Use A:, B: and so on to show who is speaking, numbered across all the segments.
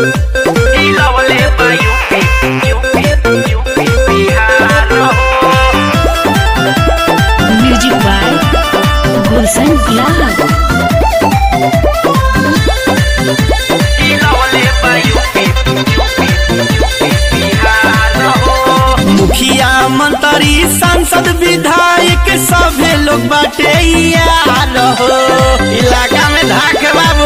A: हिलवले बा UP UP UP Bihar हो
B: music by गुलशन गुलाब
A: हिलवले बा यूपी यूपी यूपी बिहार हो
C: मुखिया मंत्री सांसद विधायक सभे लोग बाटे यार हो इलाका में धाक बाबू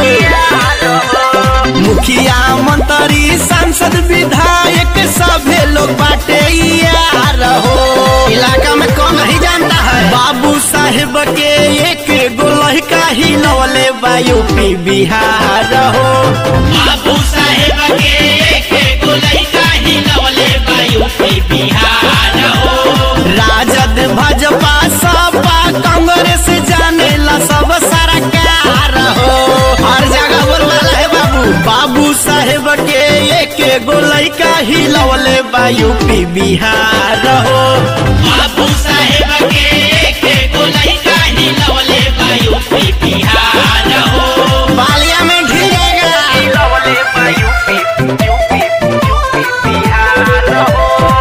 C: मुखिया मंत्री सांसद विधायक सभे लोग बाटे यार हो इलाका में कौन नहीं जानता है बाबू साहेब के एक गो लड़का ही लवले बा यूपी बिहार हो
D: बाबू साहेब के एक गो लइका ही लवले बा यूपी बिहार हो
C: राजद भाजपा सपा कांग्रेस जाने ला सब सरकार हो हर जगह बोलवाला है बाबू बाबू साहेब के एक गो लइका ही लवले बा यूपी बिहार हो
D: बाबू साहेब के एक गो लइका ही लवले बा यूपी बिहार हो
C: बालिया में घिरेगा
A: हिलवले बा यूपी यूपी यूपी बिहार हो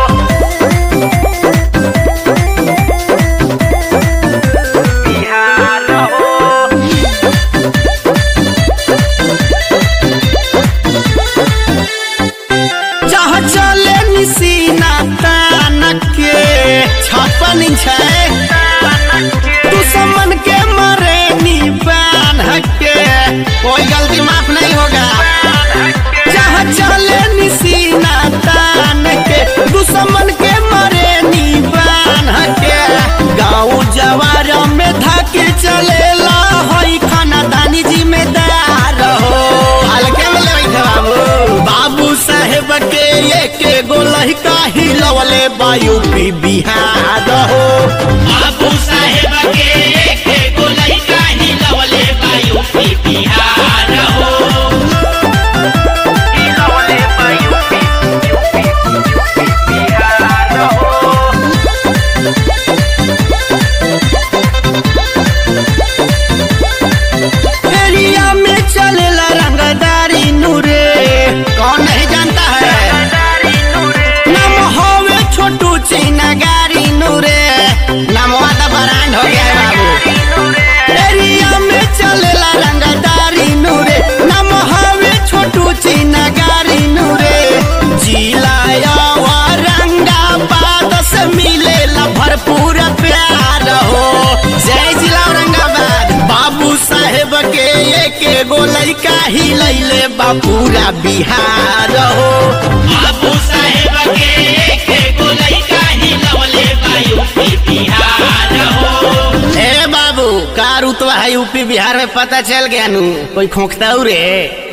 A: बिहार हो
C: जहाँ चले निसीना तान के छप्पन छै दुश्मन के मरे नी बान के कोई गलती माफ नहीं होगा जहाँ चले निसीना तान के दुश्मन के मरे नी बान के गाँव जवार में धके चलेला हई खानदानी जिम्मेदार हो हल्के में ले बैठे बाबू बाबू साहेब के एक गो लड़का ही लवले बा यूपी बिहार हो
D: बाबू साहेब के एक गो लइका ही लवले बा यूपी बिहार हो
A: हिलवले बा यूपी यूपी यूपी बिहार हो
C: एरिया में चलेला रंगदारी नूरे कौन नहीं जानता है नाम होवे छोटू चीना गारी नूरे नामवा तो ब्रांड हो गया है बाबू एरिया में चलेला रंगदारी नूरे नाम होवे छोटू चीना गारी नूरे जिलाया औरंगाबाद से मिलेला भरपूर प्यार हो जय जिला औरंगाबाद बाबू साहेब के एक गो लड़का ही लैले बा पूरा बिहार हो
D: बाबू साहेब के एक गो लइका ही लवले बा यूपी बिहार हो
C: ए बाबू का रुतवा है यूपी बिहार में पता चल गया नू कोई खोखता रे